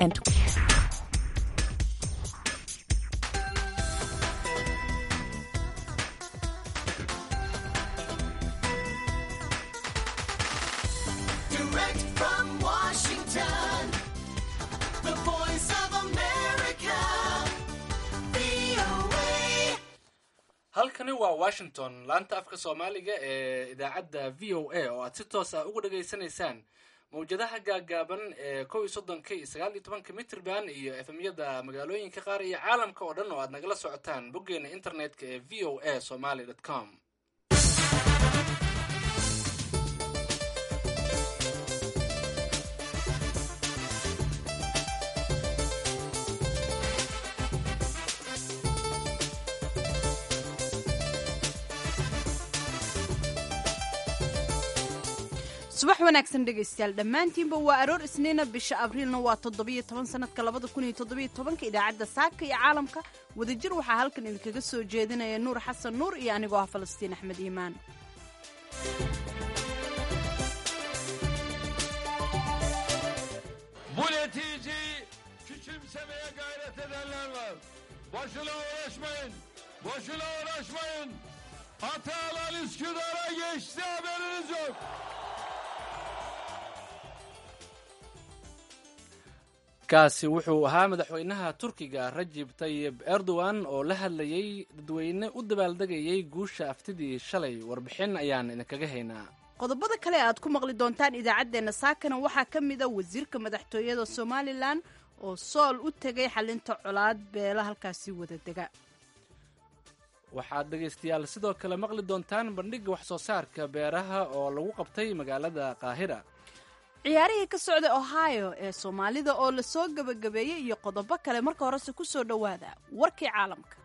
and Direct from Washington, the voice of America, VOA. halkani waa washington laanta afka soomaaliga ee idaacadda v o a oo aad si toos ah uga dhageysanaysaan mawjadaha gaagaaban ee kow iyo soddonka iyo sagaal iyo tobanka mitrban iyo efemyada magaalooyinka qaar iyo caalamka oo dhan oo aad nagala socotaan boggeena internetka ee v o a somaly com subax wanaagsan dhegaystayaal dhammaantiinba waa aroor isniina bisha abriilna waa toddobiyo toban sanadka labada kun iyo toddobiyo tobanka idaacadda saaka iyo caalamka wadajir waxaa halkan idinkaga soo jeedinaya nuur xasan nuur iyo anigoo ah falastiin axmed iimaan Bu neticeyi küçümsemeye gayret edenler var. Boşuna uğraşmayın. Boşuna uğraşmayın. Hatalar Üsküdar'a geçti haberiniz yok. kaasi wuxuu ahaa madaxweynaha turkiga rajib tayib erdogan oo la hadlayay dadweyne u dabaaldegayay guusha aftidii shalay warbixin ayaan idinkaga haynaa qodobada kale aad ku maqli doontaan idaacaddeenna saakana waxaa ka mid a wasiirka madaxtooyada somalilan oo sool u tegay xalinta colaad beela halkaasi wada dega waxaad dhegaystayaal sidoo kale maqli doontaan bandhigga wax soo saarka beeraha oo lagu qabtay magaalada qaahira ciyaarihii ka socday ohio ee soomaalida oo la soo gebagabeeyey iyo qodobo kale marka horese ku soo dhowaada warkii caalamka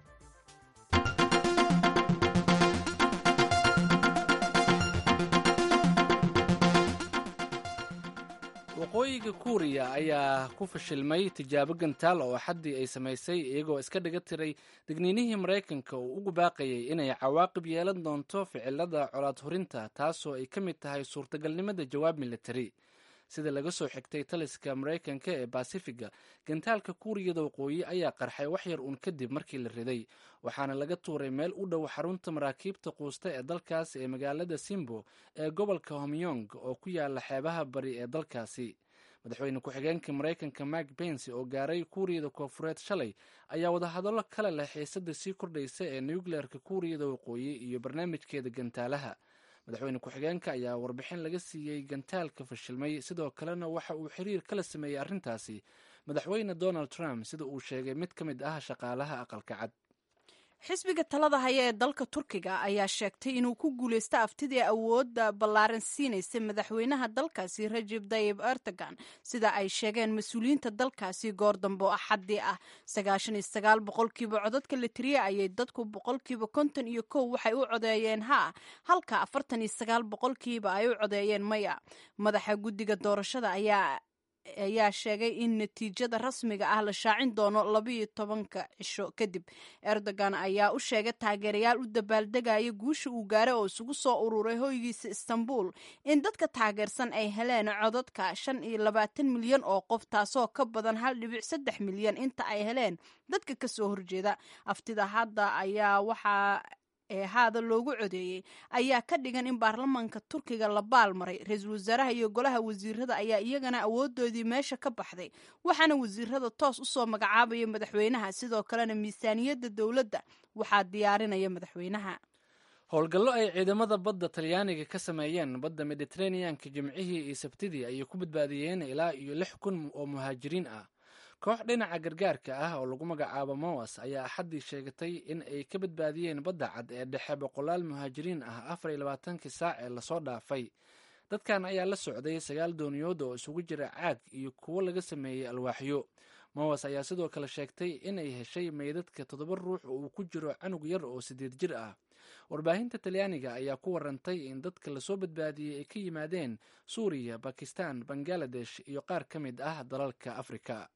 waqooyiga kuuriya ayaa ku fashilmay tijaabo gantaal oo xaddii ay samaysay iyagoo iska dhiga tiray digniinihii maraykanka uu ugu baaqayay inay cawaaqib yeelan doonto ficilada colaad hurinta taasoo ay ka mid tahay suurtagalnimada jawaab militari sida laga soo xigtay taliska maraykanka ee basifiga gantaalka kuuriyada waqooyi ayaa qarxay wax yar uun kadib markii la riday waxaana laga tuuray meel u dhow xarunta maraakiibta quusta ee dalkaas ee magaalada simbo ee gobolka homyong oo ku yaala xeebaha bari ee dalkaasi madaxweyne ku-xigeenka maraykanka mark bensi oo gaaray kuuriyada koofureed shalay ayaa wadahadallo kale leh xiisada sii kordhaysa ee nucleerka kuuriyada waqooyi iyo barnaamijkeeda gantaalaha madaxweyne ku-xigeenka ayaa warbixin laga siiyey gantaalka fashilmay sidoo kalena waxa uu xiriir kala sameeyey arrintaasi madaxweyne donald trump sida uu sheegay mid ka mid ah shaqaalaha aqalka cad xisbiga talada haya ee dalka turkiga ayaa sheegtay inuu ku guulaysto aftidii awoodda ballaaran siinaysay madaxweynaha dalkaasi rajib tayib erdogan sida ay sheegeen mas-uuliyiinta dalkaasi goor dambe oo axaddii ah sagaashan iyo sagaal boqolkiiba codadka la tiriyey ayay dadku boqolkiiba konton iyo kow waxay u codeeyeen haa halka afartan iyo sagaal boqolkiiba ay u codeeyeen maya madaxa guddiga doorashada ayaa ayaa sheegay in natiijada rasmiga ah la shaacin doono labayo tobanka cisho kadib erdogan ayaa u sheegay taageerayaal u dabaaldegaya guusha uu gaaray oo isugu soo ururay hoygiisa istanbul in dadka taageersan ay heleen codadka shan iyo labaatan milyan oo qof taasoo ka badan hal dhibic saddex milyan inta ay heleen dadka kasoo horjeeda aftida hadda ayaa waxaa ee haada loogu codeeyey ayaa ka dhigan in baarlamaanka turkiga la baalmaray ra-iisul wasaaraha iyo golaha wasiirada ayaa iyagana awoodoodii meesha ka baxday waxaana wasiirada toos usoo magacaabaya madaxweynaha sidoo kalena miisaaniyadda dowladda waxaa diyaarinaya madaxweynaha howlgallo ay ciidamada badda talyaaniga ka sameeyeen badda mediteraneanka jimcihii iyo sabtidii ayay ku badbaadiyeen ilaa iyo lix kun oo muhaajiriin ah koox dhinaca gargaarka ah oo lagu magacaabo mowas ayaa axaddii sheegatay in ay ka badbaadiyeen badda cad ee dhexe boqolaal muhaajiriin ah afar iyo labaatankii saac ee lasoo dhaafay dadkan ayaa la socday sagaal dooniyood oo isugu jira caag iyo kuwo laga sameeyey alwaaxyo mowas ayaa sidoo kale sheegtay inay heshay meydadka toddoba ruux oo uu ku jiro canug yar oo sideed jir ah warbaahinta talyaaniga ayaa ku warantay in dadka lasoo badbaadiyey ay ka yimaadeen suuriya bakistan bangaladesh iyo qaar ka mid ah dalalka afrika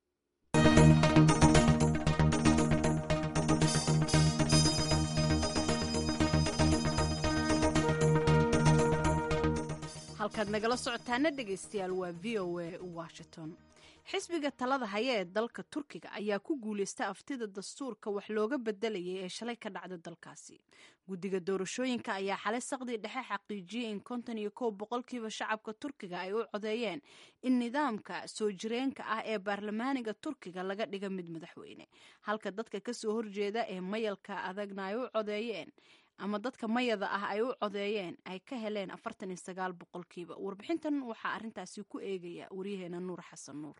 halkaad nagala socotaana dhegaystayaal waa v o a washington xisbiga talada haya ee dalka turkiga ayaa ku guuleysta aftida dastuurka wax looga bedelayay ee shalay ka dhacda dalkaasi guddiga doorashooyinka ayaa xalay saqdii dhexe xaqiijiyey in konton iyo kow boqolkiiba shacabka turkiga ay u codeeyeen in nidaamka soo jireenka ah ee baarlamaaniga turkiga laga dhiga mid madaxweyne halka dadka kasoo horjeeda ee mayalka adagna ay u codeeyeen ama dadka mayada ah ay u codeeyeen ay ka heleen afartan iyo sagaal boqolkiiba warbixintan waxaa arrintaasi ku eegaya waryaheena nuur xasan nuur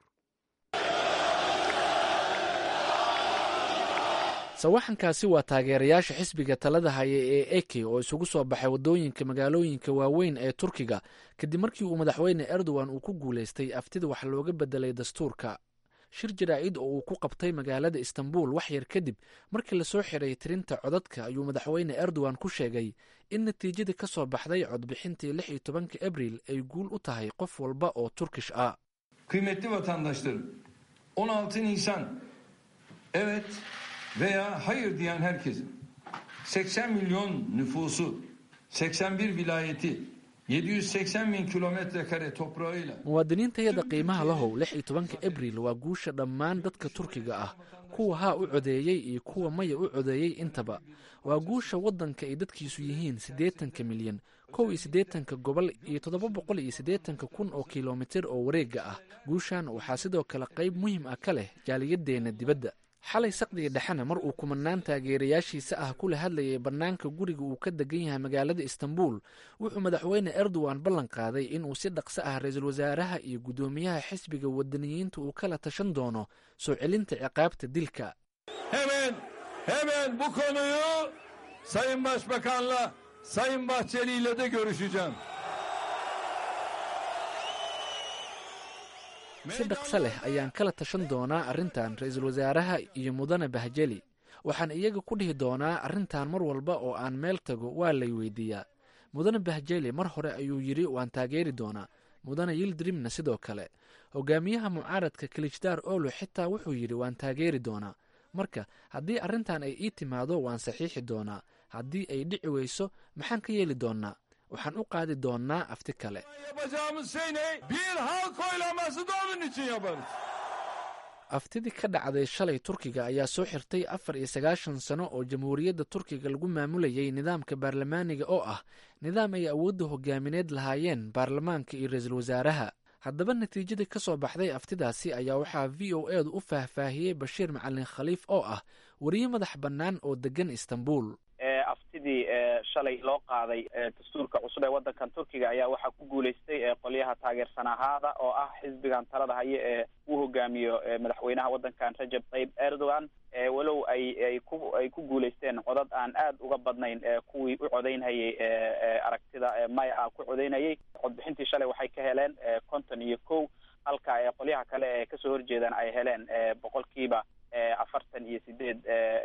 sawaxankaasi waa taageerayaasha xisbiga talada haya ee eke oo isugu soo baxay waddooyinka magaalooyinka waaweyn ee turkiga kadib markii uu madaxweyne erdogan uu ku guulaystay aftida wax looga bedelay dastuurka shir jaraa'id oo uu ku qabtay magaalada istanbul wax yar kadib markii lasoo xiray tirinta codadka ayuu madaxweyne erdogan ku sheegay in natiijadii ka soo baxday codbixintii lix iyo tobanka abriil ay guul u tahay qof walba oo turkish ah Kıymetli vatandaşlarım, 16 Nisan evet veya hayır diyen herkesin 80 milyon nüfusu, 81 vilayeti, 780 bin kilometre kare toprağıyla muwaadiniintayada qiimaha lahow lix iyo tobanka abriil waa guusha dhammaan dadka turkiga ah kuwa haa u codeeyey iyo kuwa maya u codeeyey intaba waa guusha waddanka ay dadkiisu yihiin siddeetanka milyan kow iyo siddeetanka gobol iyo toddoba boqol iyo siddeetanka kun oo kilomitir oo wareegga ah guushan waxaa sidoo kale qayb muhiim ah ka leh jaaliyadeenna dibadda xalay saqdiga dhexena mar uu kumanaan taageerayaashiisa ah kula hadlayay bannaanka guriga uu ka degan yahay magaalada istanbul wuxuu madaxweyne erdogan ballan qaaday inuu si dhaqso ah ra-iisul wasaaraha iyo guddoomiyaha xisbiga wadaniyiinta uu kala tashan doono soo celinta ciqaabta dilka Hemen, hemen bu konuyu Sayın Başbakan'la, Sayın Bahçeli ile de görüşeceğim. si dhaqso leh ayaan kala tashan doonaa arrintan ra-iisul wasaaraha iyo mudane bahjeli waxaan iyaga ku dhihi doonaa arrintan mar walba oo aan meel tago waa lay weydiiyaa mudane bahjeli mar hore ayuu yidhi waan taageeri doonaa mudane yildirimna sidoo kale hogaamiyaha mucaaradka kilijdaar olo xitaa wuxuu yidhi waan taageeri doonaa marka haddii arrintan ay ii timaado waan saxiixi doonaa haddii ay dhici weyso maxaan ka yeeli doonnaa waxaan u qaadi doonnaa afti kale Yapacağımız şey ne? Bir halk oylaması da onun için yaparız. aftidii ka dhacday shalay turkiga ayaa soo xirtay afar iyo sagaashan sano oo jamhuuriyadda turkiga lagu maamulayay nidaamka baarlamaaniga oo ah nidaam ay awoodda hogaamineed lahaayeen baarlamaanka iyo ra-iisul wasaaraha haddaba natiijadii ka soo baxday aftidaasi ayaa waxaa v o edu u faahfaahiyey bashiir macalin khaliif oo ah wariye madax bannaan oo degan istanbul aftidii shalay loo qaaday dastuurka cusub ee waddankan turkiga ayaa waxaa ku guuleystay qolyaha taageersanahaada oo ah xisbigan talada haye ee uu hogaamiyo madaxweynaha waddankan rajab tayyib erdogan walow ay ay ku ay ku guuleysteen codad aan aad uga badnayn kuwii u codeynhayay aragtida maya ah ku codeynayay codbixintii shalay waxay ka heleen konton iyo kow halka qolyaha kale ee kasoo horjeedaan ay heleen boqolkiiba afartan iyo sideed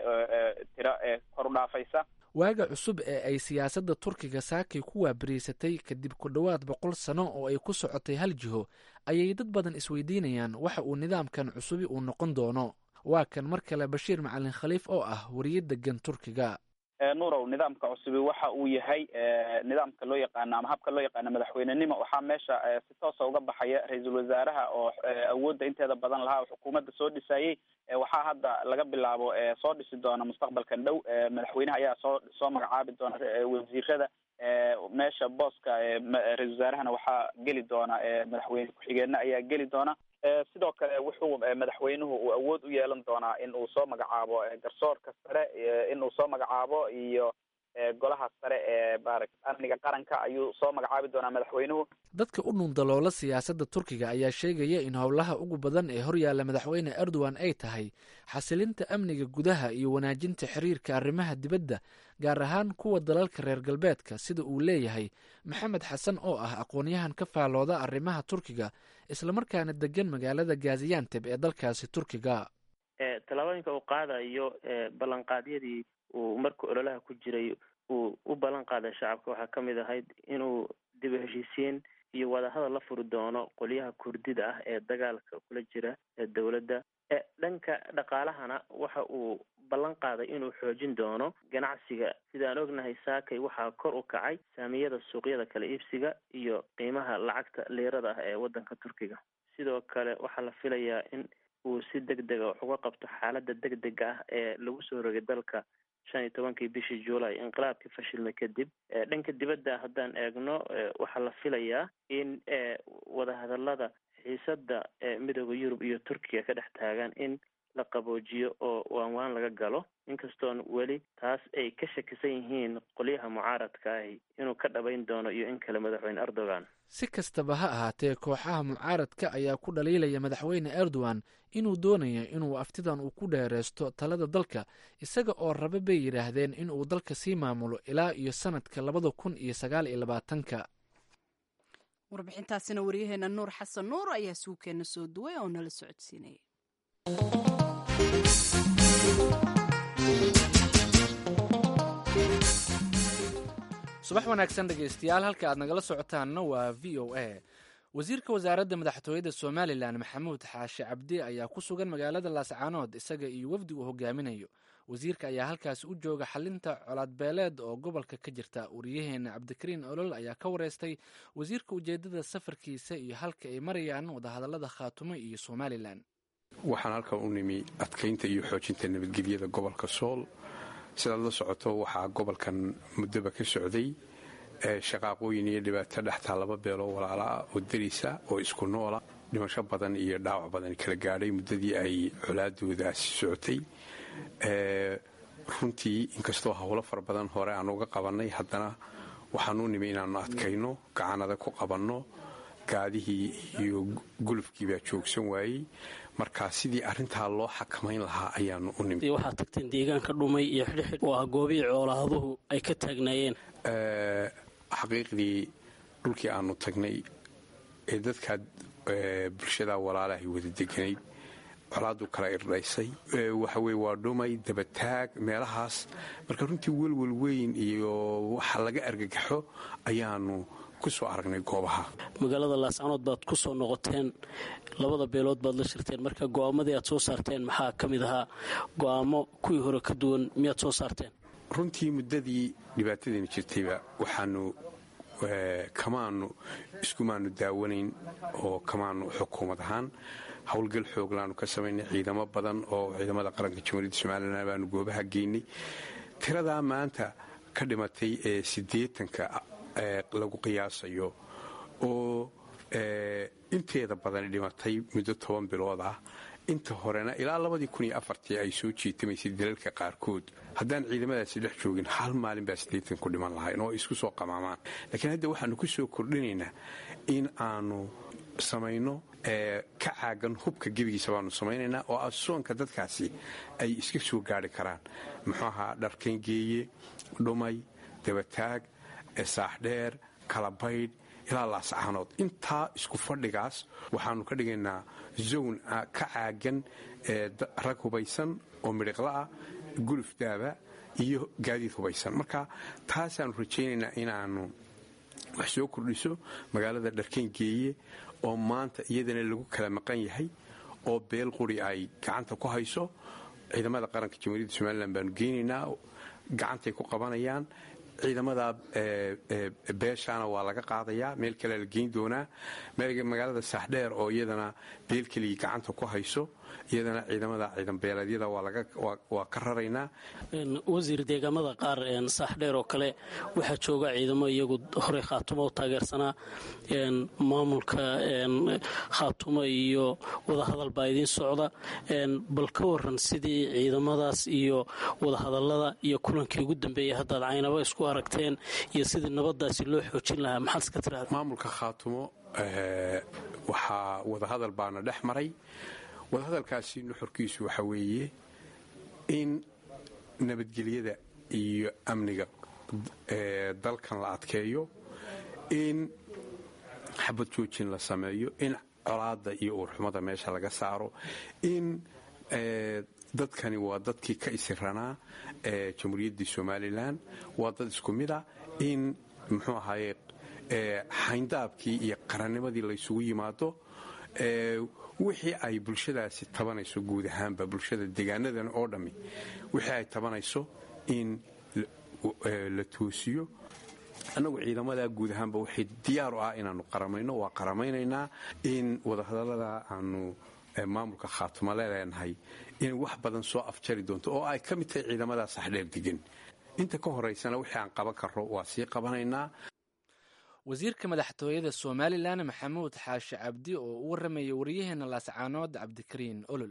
tiro kor u dhaafaysa waaga cusub ee ay siyaasadda turkiga saakay ku waabariysatay kadib ku dhowaad boqol sano oo ay ku socotay hal jiho ayay dad badan isweydiinayaan waxa uu nidaamkan cusubi uu noqon doono waa kan mar kale bashiir macalin khaliif oo ah wariye degan turkiga nuurow nidaamka cusubi waxa uu yahay nidaamka loo yaqaano ama habka loo yaqaano madaxweynenimo waxaa meesha si toosa uga baxaya ra-iisul wasaaraha oo awoodda inteeda badan lahaa xukuumadda soo dhisayey waxaa hadda laga bilaabo soo dhisi doona mustaqbalkan dhow madaxweynaha ayaa soo soo magacaabi doona wasiirada meesha booska ra-isul wasaarahana waxaa geli doona madaxweyne ku-xigeenna ayaa geli doona sidoo kale wuxuu madaxweynuhu uu awood u yeelan doonaa in uu soo magacaabo garsoorka sare in uu soo magacaabo iyo golaha sare ee maarata amniga qaranka ayuu soo magacaabi doonaa madaxweynuhu dadka u nuundaloola siyaasadda turkiga ayaa sheegaya in howlaha ugu badan ee horyaalla madaxweyne erdogan ay tahay xasilinta amniga gudaha iyo wanaajinta xiriirka arrimaha dibadda gaar ahaan kuwa dalalka reer galbeedka sida uu leeyahay maxamed xasan oo ah aqoonyahan ka faalooda arrimaha turkiga islamarkaana degan magaalada gazianteb ee dalkaasi turkiga tallaabooyinka uu qaadayo ballanqaadyadii uu marka ololaha ku jiray uu u ballan qaaday shacabka waxaa ka mid ahayd inuu dib u heshiisiin iyo wadahadal la furi doono qolyaha kurdida ah ee dagaalka kula jira ee dowladda dhanka dhaqaalahana waxa uu ballan qaaday inuu xoojin doono ganacsiga sidaan ognahay saakay waxaa kor u kacay saamiyada suuqyada kala iibsiga iyo qiimaha lacagta liirada ah ee waddanka turkiga sidoo kale waxaa la filayaa in uu si deg dega wax uga qabto xaaladda deg dega ah ee lagu soo rogay dalka shan iyo tobankii bishii juulay inqilaabkii fashilmay kadib dhanka dibadda haddaan eegno waxaa la filayaa in wadahadalada xiisada midooda yurub iyo turkiga ka dhex taagan in la qaboojiyo oo waanwaan laga galo inkastoon weli taas ay ka shakisan yihiin qolyaha mucaaradka ahi inuu ka dhabayn doono iyo in kale madaxweyne erdogan si kastaba ha ahaatee kooxaha mucaaradka ayaa ku dhaliilaya madaxweyne erdogan inuu doonayo inuu aftidan uu ku dheereysto talada dalka isaga oo raba bay yidhaahdeen inuu dalka sii maamulo ilaa iyo sanadka labada kun iyo sagaal iyo labaatanka warbixintaasina waryaheena nuur xasan nuur ayaa suugkeenna soo duway oo nala socodsiinayay subax wanaagsan dhegaystayaal halka aad nagala socotaanna waa v o a wasiirka wasaaradda madaxtooyada somalilan maxamuud xaashi cabdi ayaa ku sugan magaalada laascaanood isaga iyo wafdi uu hogaaminayo wasiirka ayaa halkaasi u jooga xalinta colaadbeeleed oo gobolka ka jirta wariyaheena cabdikariin olol ayaa ka wareystay wasiirka ujeedada safarkiisa iyo halka ay marayaan wadahadalada khaatumo iyo somalilan waxaan halkan u nimi adkaynta iyo xoojinta nabadgelyada gobolka sool sidaad la socoto waxaa gobolkan muddoba ka socday shaqaaqooyin iyo dhibaato dhextaa laba beeloo walaalaa oo darisa oo isku noola dhimasho badan iyo dhaawac badan kala gaadhay muddadii ay colaadoodaasi socotay runtii inkastoo howlo fara badan hore aan uga qabannay haddana waxaan u nimi inaannu adkayno gacanada ku qabanno gaadihii iyo gulufkii baa joogsan waayey marka sidii arintaa loo xakamayn lahaa ayaanu u nimi waxaad tagteen deegaanka dhumay iyo xidhxidh oo ah goobihii coolaaduhu ay ka taagnaayeen xaqiiqdii dhulkii aanu tagnay ee dadkaa bulshada walaalahay wada deganayd colaadu kala irdhaysay waxaweye waa dhumay dabataag meelahaas marka runtii welwel weyn iyo waxa laga argagaxo ayaanu ku soo aragnay goobaha magaalada laascanood baad ku soo noqoteen labada beelood baad la shirteen marka go'aamadii aad soo saarteen maxaa ka mid ahaa go'aamo kuwii hore ka duwan miyaad soo saarteen runtii muddadii dhibaatadani jirtayba waxaanu kamaanu iskumaanu daawanayn oo kamaanu xukuumad ahaan howlgal xooglaanu ka samaynay ciidamo badan oo ciidamada qaranka jamhuuriyadda somalilan baanu goobaha geynay tiradaa maanta ka dhimatay ee siddeetanka lagu qiyaasayo oo inteeda badani dhimatay muddo toban bilood ah inta horena ilaa labadii kun iyo afartii ay soo jiitamaysay dalalka qaarkood haddaan ciidamadaasi dhex joogin hal maalin baa siddeetan ku dhiman lahayn oo isku soo qamaamaan laakiin hadda waxaanu ku soo kordhinaynaa in aanu samayno ka caagan hubka gebigiisa baanu samaynaynaa oo asoonka dadkaasi ay iska soo gaari karaan muxuu ahaa dharkangeeye dhumay dabataag saaxdheer kalabaydh ilaa laascaanood intaa isku fadhigaas waxaanu ka dhigaynaa zown ka caagan rag hubaysan oo midhiqlaah guluf daaba iyo gaadiid hubaysan marka taasaanu rajaynaynaa inaanu wax soo kordhiso magaalada dharkangeeye oo maanta iyadana lagu kala maqan yahay oo beel quri ay gacanta ku hayso ciidamada qaranka jamhuuriyadda somalilan baanu geynaynaa gacantay ku qabanayaan ciidamada beeshaana waa laga qaadayaa meel kale la geyn doonaa magaalada saaxdheer oo iyadana beel keligii gacanta ku hayso iyadana ciidamada ciidanbeeleedyada waa ka raraynaa wasiir deegaamada qaar saaxdheer oo kale waxaa jooga ciidamo iyagu horey khaatumo u taageersanaa maamulka khaatumo iyo wadahadal baa idiin socda bal ka waran sidii ciidamadaas iyo wadahadalada iyo kulankii ugu dambeeyay haddaad caynaba isku aragteen iyo sidii nabadaasi loo xoojin lahaa maxaad iska tiraada maamulka khaatumo waxaa wadahadal baana dhex maray wadahadalkaasi nuxurkiisu waxa weeye in nabadgelyada iyo amniga dalkan la adkeeyo in xabad joojin la sameeyo in colaada iyo uurxumada meesha laga saaro in dadkani waa dadkii ka isiranaa jamhuuriyaddii somalilan waa dad isku mid a in muxuu ahaaye xayndaabkii iyo qarannimadii laysugu yimaado wixii ay bulshadaasi tabanayso guud ahaanba bulshada deegaanadan oo dhammi wixii ay tabanayso in la toosiyo annagu ciidamada guud ahaanba waxay diyaar u ah inaannu qaramayno waa qaramaynaynaa in wadahadallada aanu maamulka khaatuma leenahay inay wax badan soo afjari doonto oo ay ka mid tahay ciidamadaa saxdheer degan inta ka horaysana wixii aan qaban karro waa sii qabanaynaa wasiirka madaxtooyada somalilan maxamuud xaashi cabdi oo u warramaya waryaheena laascaanood cabdikariin olol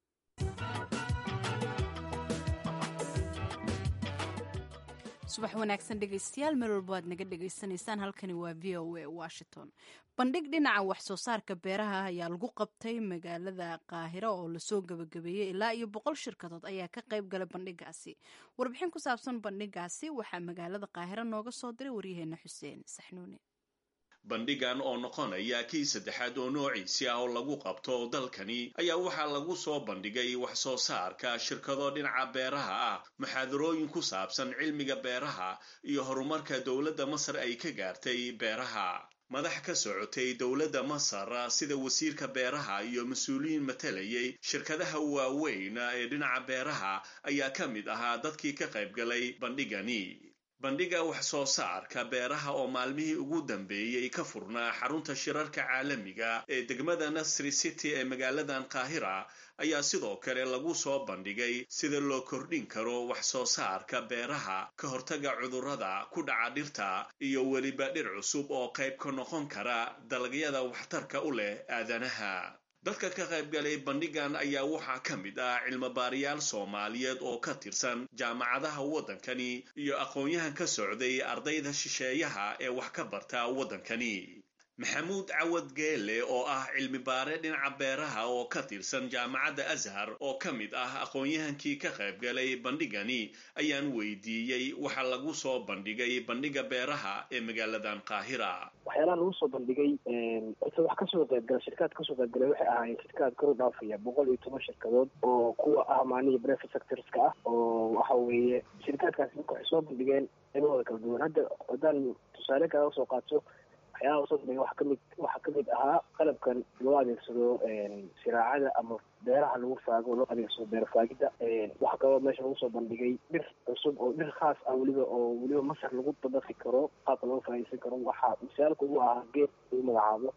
subax wanaagsan dhegaystayaal meel walba waad naga dhagaysanaysaan halkani waa v o a washington bandhig dhinaca wax soo saarka beeraha ayaa lagu qabtay magaalada qaahiro oo lasoo gabagabeeyey ilaa iyo boqol shirkadood ayaa ka qayb galay bandhigaasi warbixin ku saabsan bandhigaasi waxaa magaalada qaahiro nooga soo diray waryaheena xuseen saxnuuni bandhigan oo noqonaya kii saddexaad oo noociisi ah oo lagu qabto dalkani ayaa waxaa lagu soo bandhigay wax soo saarka shirkado dhinaca beeraha ah muxaadarooyin ku saabsan cilmiga beeraha iyo horumarka dowladda masar ay ka gaartay beeraha madax ka socotay dowladda masar sida wasiirka beeraha iyo mas-uuliyiin matalayay shirkadaha waaweyn ee dhinaca beeraha ayaa ka mid ahaa dadkii ka qayb galay bandhigani bandhiga wax soo saarka beeraha oo maalmihii ugu dambeeyey ka furnaa xarunta shirarka caalamiga ee degmada nasri city ee magaaladan qaahira ayaa sidoo kale lagu soo bandhigay sida loo kordhin karo wax soo saarka beeraha ka hortaga cudurrada ku dhaca dhirta iyo weliba dhir cusub oo qayb ka noqon kara dalagyada waxtarka u leh aadanaha dadka ka qayb galay bandhigan ayaa waxaa ka mid ah cilmobaariyaal soomaaliyeed oo ka tirsan jaamacadaha waddankani iyo aqoon-yahan ka socday ardayda shisheeyaha ee wax ka barta waddankani maxamuud cawad geele oo ah cilmibaare dhinaca beeraha oo ka tirsan jaamacadda ashar oo ka mid ah aqoon-yahankii ka qayb galay bandhigani ayaan weydiiyey waxa lagu soo bandhigay bandhiga beeraha ee magaaladan qaahira waxyaalaha lagu soo bandhigay horta wax kasoo qaybgala shirkaad kasoo qaybgalay waxay ahaayeen shirkaad kor u dhaafaya boqol iyo toban shirkadood oo kuwa ah maanihi brevet sectorska ah oo waxa weeye shirkaadkaasi marka waxay soo bandhigeen cilmahooda kala duwan hadda haddaan tusaale kaaga soo qaato waxyaalaha usoo bandhigay waxa kamid waxaa kamid ahaa qalabkan loo adeegsado siraacada ama beeraha lagu faago loo adeegsado beer faagida waxaa kaloo meesha lagu soo bandhigay dhir cusub oo dhir khaas ah weliba oo weliba masar lagu dabaqi karo qaabka loo faaiidsan karo waxaa misaalka ugu ahaa geed lagu magacaabo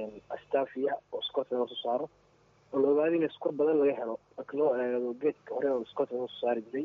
astafia oo scotland loo soo saaro oo la ogaada in skor badan laga helo marka loo eego geedka hore oo scotland loo soo saari jiray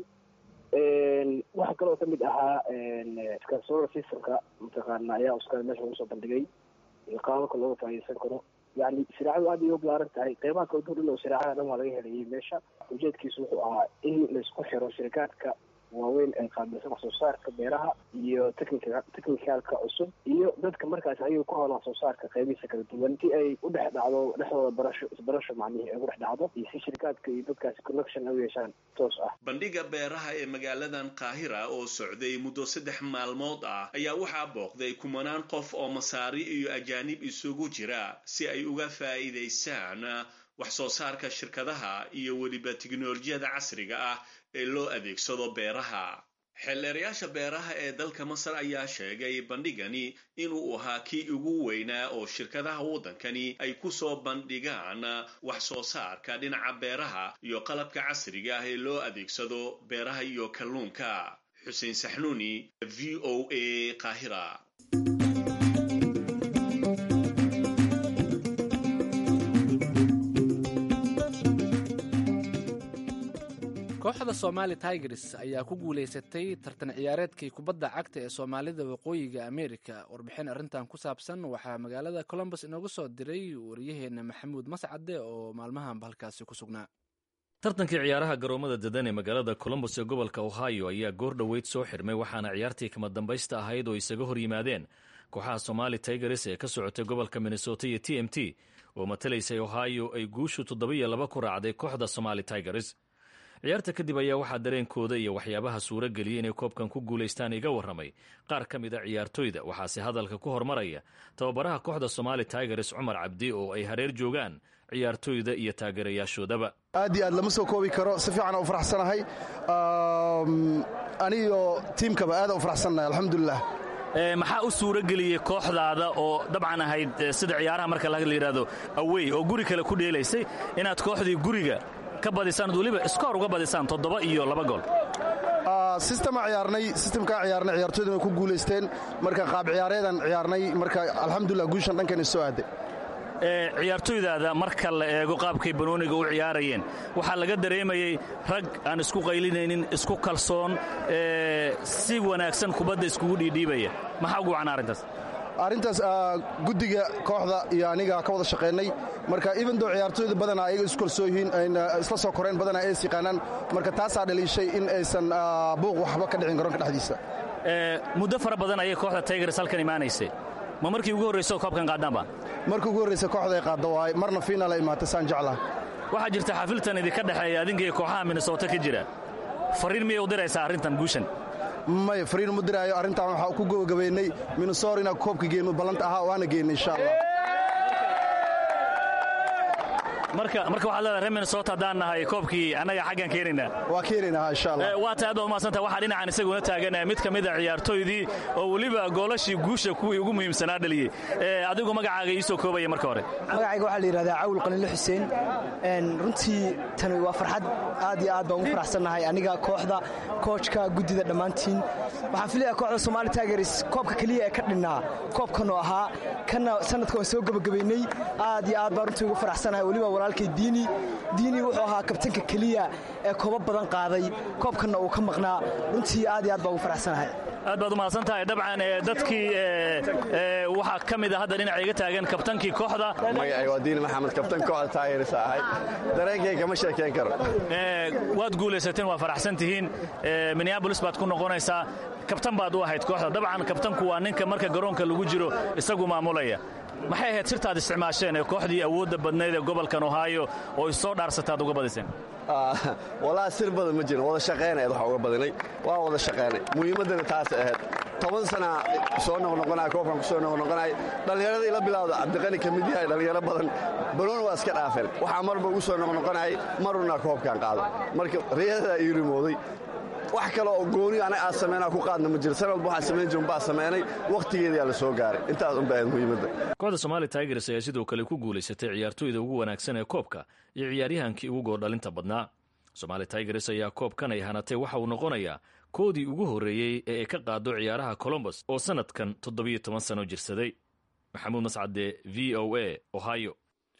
waxaa kaloo kamid ahaa solar systemka mataqaana ayaa uska meesha lagu soo bandhigay qaababka looga faaiidsan karo yani siraacadu aad ay u balaaran tahay qeybaha kala duwan oo siraacada dhan waa laga helayay meesha ujeedkiisu wuxuu ahaa in laisku xiro shirikaadka waaweyn ee qaabilsan wax soo saarka beeraha iyo technica technicalka cusub iyo dadka markaas ayaga ku howlan wax soo saarka qeybihiisa kala duwan si ay u dhex dhacdo dhexdooda barasho isbarasho macnihii ay ugu dhex dhacdo iyo si shirikaadka iyo dadkaasi connection ay u yeeshaan toos ah bandhiga beeraha ee magaaladan qaahira oo socday muddo saddex maalmood ah ayaa waxaa booqday kumanaan qof oo masaari iyo ajaanib isugu jira si ay uga faa'iidaystaan wax soo saarka shirkadaha iyo weliba tiknolojiyada casriga ah ee loo adeegsado beeraha xeelleerayaasha beeraha ee dalka masar ayaa sheegay bandhigani inuu ahaa kii ugu weynaa oo shirkadaha waddankani ay ku soo bandhigaan wax soo saarka dhinaca beeraha iyo qalabka casriga ah ee loo adeegsado beeraha iyo kalluunka xuseen saxnuuni v o a qaahira kooxda somaali tigers ayaa ku guulaysatay tartan ciyaareedkii kubadda cagta ee soomaalida waqooyiga amerika warbixin arrintan ku saabsan waxaa magaalada colombus inoogu soo diray wariyaheena maxamuud mascade oo maalmahanba halkaasi ku sugnaa tartankii ciyaaraha garoomada dadan ee magaalada colombus ee gobolka ohio ayaa goor dhoweyd soo xirmay waxaana ciyaartii kama dambaysta ahayd oo isaga hor yimaadeen kooxaha somaali tigers ee ka socotay gobolka minnesota iyo t m t oo matalaysay ohio ay guushu toddobiyo laba ku raacday kooxda somaali tigers ciyaarta kadib ayaa waxaa dareenkooda iyo waxyaabaha suuro geliyay inay koobkan ku guulaystaan iga warramay qaar ka mid a ciyaartoyda waxaase hadalka ku hormaraya tababaraha kooxda somaali tigers cumar cabdi oo ay hareer joogaan ciyaartoyda iyo taageerayaashoodaba aad iyo aad lama soo koobi karo si fiican u faraxsanahay aniyo tiimkaba aada u faraxsannahay alxamdulilah maxaa u suuro geliyey kooxdaada oo dabcan ahayd sida ciyaaraha marka la yidhaahdo awey oo guri kale ku dheelaysay inaad kooxdii guriga ka badisaan weliba iskoor uga badisaan toddoba iyo laba gool sistema ciyaarnay sistemkaa ciyaarnay ciyaartooyduna ku guulaysteen marka qaab ciyaareedan ciyaarnay marka alxamdulilah guushan dhankan soo aaday ciyaartoydaada marka la eego qaabkay banooniga u ciyaarayeen waxaa laga dareemayey rag aan isku qaylinaynin isku kalsoon si wanaagsan kubadda iskugu dhiidhiibaya maxaa ugu wacan arrintaas arrintaas guddiga kooxda iyo aniga ka wada shaqaynay marka evendoo ciyaartooyda badanaa ayaga isku kalsoo yihiin ayna isla soo koreen badanaa ay is yaqaanaan marka taasaa dhaliishay in aysan buuq waxba ka dhicin garoonka dhexdiisa muddo fara badan ayay kooxda taygars halkan imaanaysay ma markii ugu horrayso koobkan qaadaanba markii ugu horraysa kooxda ay qaadda waay marna fiinaal ay imaatay saan jeclaha waxaa jirta xafiltan idinka dhexeeya adinka iyo kooxaha minnesota ka jira fariin miyay u diraysaa arrintan guushan maya fariin mu diraayo arrintan waxaa ku gabagabaynay minnesota inaan koobka geenno ballanta ahaa waana geennay insha allah marka marka waxaad leedahay reer minnesota haddaan nahay koobkii annaga xaggan keenaynaa waa keenaynaa insha allah waa tahay aad baad umahadsantah waxaa dhinacan isaguna taagan mid ka mid a ciyaartooydii oo weliba goolashii guusha kuwii ugu muhiimsanaa dhaliyey adigu magacaaga ii soo koobaya marka hore magacayga waxaa la yidhahdaa cawil qaliilo xuseen runtii tani waa farxad aad iyo aad baan ugu faraxsannahay aniga kooxda koojka guddida dhammaantiin waxaan filayaa kooxda somaali tigers koobka keliya ee ka dhinnaa koobkanoo ahaa kana sanadka waan soo gebagabaynay aad iyo aad baan runtii ugu faraxsanahay weliba walaalkay diini diini wuxuu ahaa kabtanka keliya ee koobo badan qaaday koobkanna uu ka maqnaa runtii aad iyo aad baan ugu faraxsanahay aad baad umahadsan tahay dabcan dadkii waxaa ka mid a hadda dhinaca iga taagan kabtankii kooxda magacay waa diini maxamed kabtan kooxda taageers ahay dareenkayga ma sheekayn karo waad guulaysateen waa faraxsan tihiin minneabolis baad ku noqonaysaa kabtan baad u ahayd kooxda dabcan kabtanku waa ninka marka garoonka lagu jiro isagu maamulaya maxay ahayd sirtaad isticmaasheen ee kooxdii awoodda badnayd ee gobolkan ohaayo oo isoo dhaarsataad uga badiseen walaa sir badan ma jirin wada shaqaynayd waxa uga badinay waa wada shaqaynay muhiimaddana taasay ahayd toban sana soo noqnoqonaya koobkan ku soo noqnoqonaya dhallinyarada ila bilaawda cabdiqani ka mid yahay dhallinyaro badan banooni waa iska dhaafeen waxaa marba ugu soo noqnoqonayay maruna koobkan qaado marka riyadadaa ii rimooday wax kale oo gooni anaga aan samaynaa ku qaadna ma jiro sanad walba waxaan samayn jirin baa samaynay wakhtigeedaa la soo gaaray intaas unba ahayd muhiimadda kooxda somaali tigers ayaa sidoo kale ku guulaysatay ciyaartooyda ugu wanaagsan ee koobka iyo ciyaaryahankii ugu goordhalinta badnaa somaali tigers ayaa koobkan ay hanatay waxa uu noqonayaa koodii ugu horreeyey ee ay ka qaado ciyaaraha colombos oo sannadkan toddobiyo toban sano jirsaday maxamuud mascade v o a ohio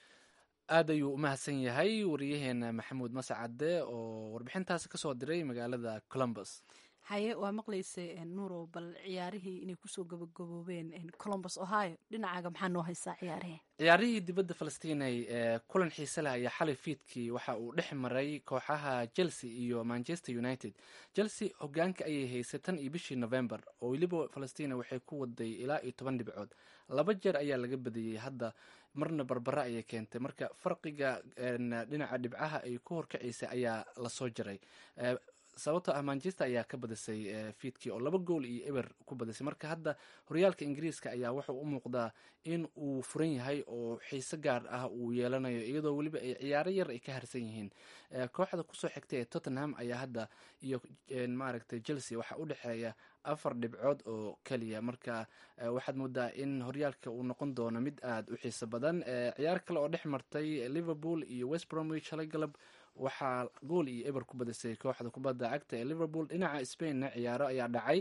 aad ayuu u mahadsan yahay wariyaheena maxamuud mascade oo warbixintaasi kasoo diray magaalada colombos haye waa maqlaysa nuurow bal ciyaarihii inay kusoo gabagaboobeen colombos ohio dhinacaaga maxaa noo haysaa ciyaarihii ciyaarihii dibadda falastiinay ee kulan xiise leh ayaa xalay fiidkii waxa uu dhex maray kooxaha chelsea iyo manchester united chelsea hogaanka ayay haysay tan iyo bishii november oo weliba falastina waxay ku waday ilaa iyo toban dhibcood laba jeer ayaa laga badiyey hadda marna barbara ayay keentay marka farqiga dhinaca dhibcaha ay ku horkacaysay ayaa lasoo jaray sababtoo ah manchester ayaa ka badisay fiidkii oo laba gool iyo eber ku badisay marka hadda horyaalka ingiriiska ayaa wuxuu u muuqdaa in uu furan yahay oo xiise gaar ah uu yeelanayo iyadoo weliba ay ciyaaro yar ay ka harsan yihiin kooxda kusoo xigtay ee tottenham ayaa hadda iyo maaragtay chelsea waxaa u dhexeeya afar dhibcood oo keliya marka waxaad moodaa in horyaalka uu noqon doono mid aada u xiiso badan ciyaar kale oo dhex martay liverpool iyo west bromwich halay galab waxaa gool iyo eber ku badisay kooxda kubadda cagta ee liverpool dhinaca spainna ciyaaro ayaa dhacay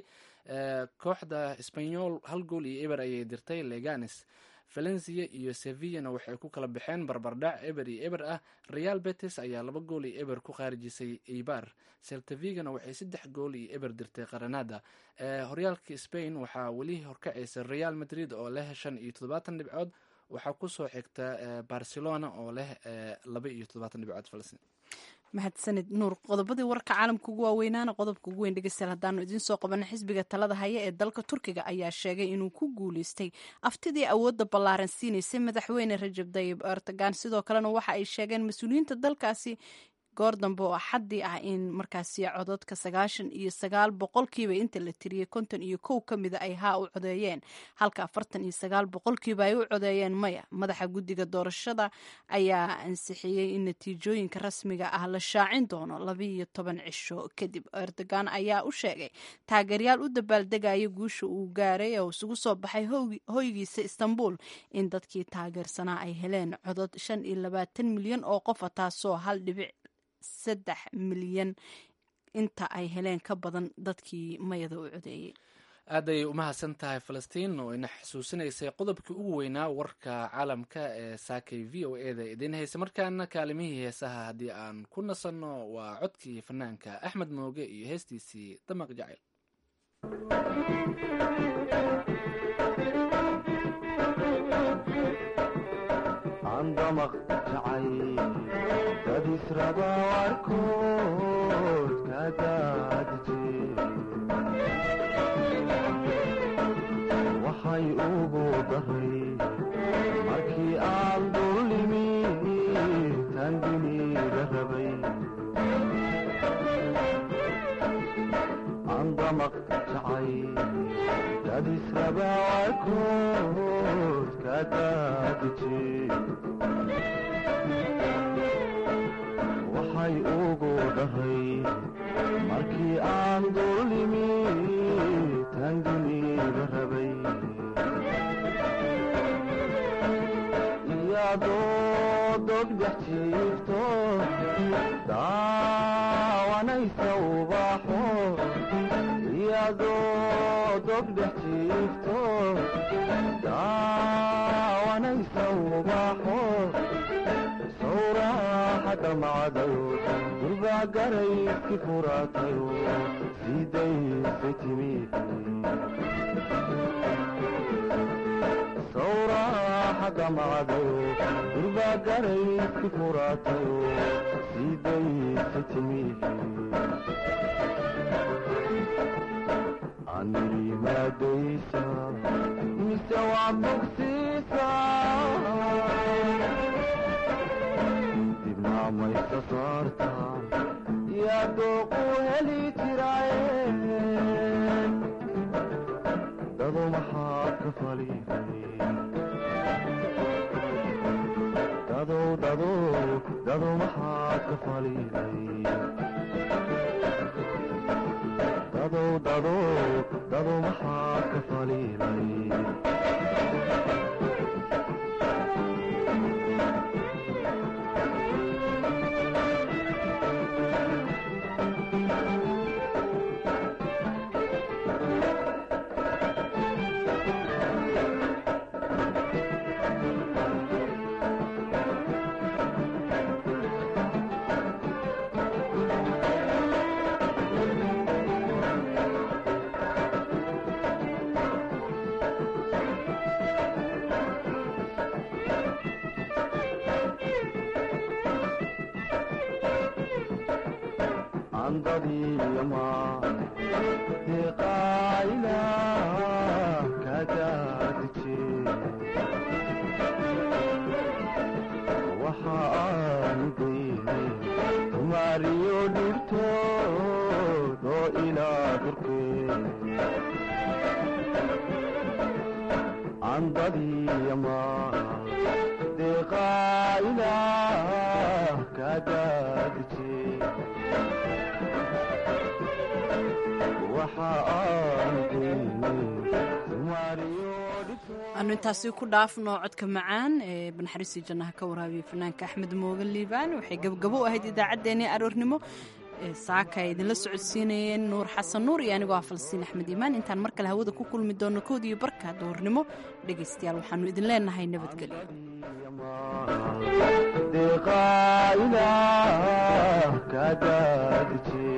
kooxda spanyol hal gool iyo eber ayay dirtay leganes valencia iyo sevillana waxay ku kala baxeen barbardhac eber iyo eber ah real betis ayaa laba gool iyo eber ku khaarijisay eibar seltavigana waxay saddex gool iyo eber dirtay qaranada horyaalka spain waxaa weli horkacaysa real madrid oo leh shan iyo toddobaatan dhibcood waxaa kusoo xigta barcelona oo leh laba iyo toddobaatan dhibcood falastiin mahadsanid nuur qodobadii warka caalamka ugu waaweynaana qodobka ugu weyn dhegeystayaal haddaanu idiin soo qabana xisbiga talada haya ee dalka turkiga ayaa sheegay inuu ku guuleystay aftidii awoodda ballaaran siinaysay madaxweyne rajab dayib erdogan sidoo kalena waxa ay sheegeen mas-uuliyiinta dalkaasi goor dambe oo axaddii ah in markaasi cododka sagaashan iyo sagaal boqolkiiba inta la tiriyey konton iyo kow ka mida ay haa u codeeyeen halka afartan iyo sagaal boqolkiiba ay u codeeyeen maya madaxa guddiga doorashada ayaa ansixiyey in natiijooyinka rasmiga ah la shaacin doono labiiyo toban cisho kadib erdogan ayaa u sheegay taageeryaal u dabaaldegaya guusha uu gaaray oo isugu soo baxay hoygiisa istanbul in dadkii taageersanaa ay heleen codod shan iyo labaatan milyan oo qofa taasoo hal dhibic saddex milyan inta ay heleen ka badan dadkii mayada u codeeyey aaday umahadsan tahay falastiin oo ina xusuusinaysay qodobkii ugu weynaa warka caalamka ee saakay v o e da idiin haysa markaana kaalimihii heesaha haddii aan ku nasanno waa codkii fanaanka axmed mooge iyo heestiisii damaq jacayl andamaq jacay dad israba warkood ka daadije waxay ugu daray markii aan dullimi tanginiga rabay andamaq jacay dad israba warkood ka daadije waxay ugu dharay markii aan dullimi tanginiga rabay iyadoo dogdhex jiifto daawanaysa ubaxo iyadoo dogdhex jiifto daawanaysa ubaxo sawraaxadda macdayo durbaa garayski furaatayo sidaysay timi sawraaxadda macdayo durbaa garayski furaatayo sidaysay timi anirimaadaysa mise waa bogsiisa dibnaamaysa saarta yaa dooqu heli jiraaye dado maxaad ka falifay dadow dadow dado maxaad ka falifay dadow dadow dado maxaad ka falilay andadiyama deqaayla kadaadije waxa aanu daynay tumaariyo dhibtood oo ilaa durkee andadiyama deqaayla kadaadije aanu intaasi ku dhaafno codka macaan ee banaxariistii jannaha ka waraabiya fanaanka axmed mooge liibaan waxay gabgabo u ahayd idaacaddeenii aroornimo saaka ay idinla socodsiinayeen nuur xasan nuur iyo anigoo ah falsiin axmed iimaan intaan mar kale hawada ku kulmi doono kood iyo barka doornimo dhegaystayaal waxaanu idin leenahay nabadgelyo deqaayla kadaadije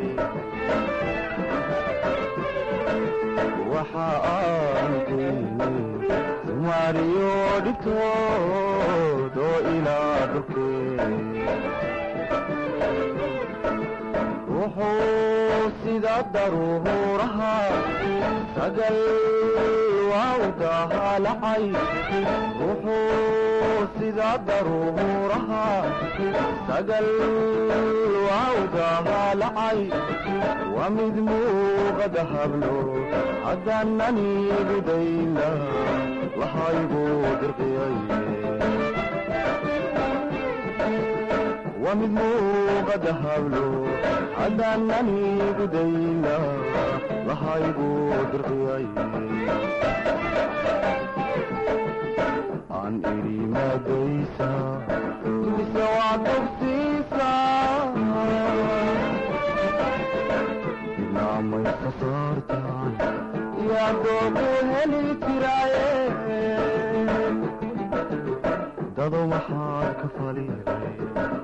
waxa aan daynay tumaariyo dhibtood oo ilaa dhulkee wuxuu sida daruuraha sagal waa u dahaalacay wuxuu sida daruuraha sagal waa u dahaalacay waa mid muuqada hablo haddaananigu dayna lahaygu dirqiyaye waa mid muuqada hablo haddaananigu dayna lahaygu dirqiyaye aan idhi maadaysa mise waa dogsiisa ado maxaad ka faliday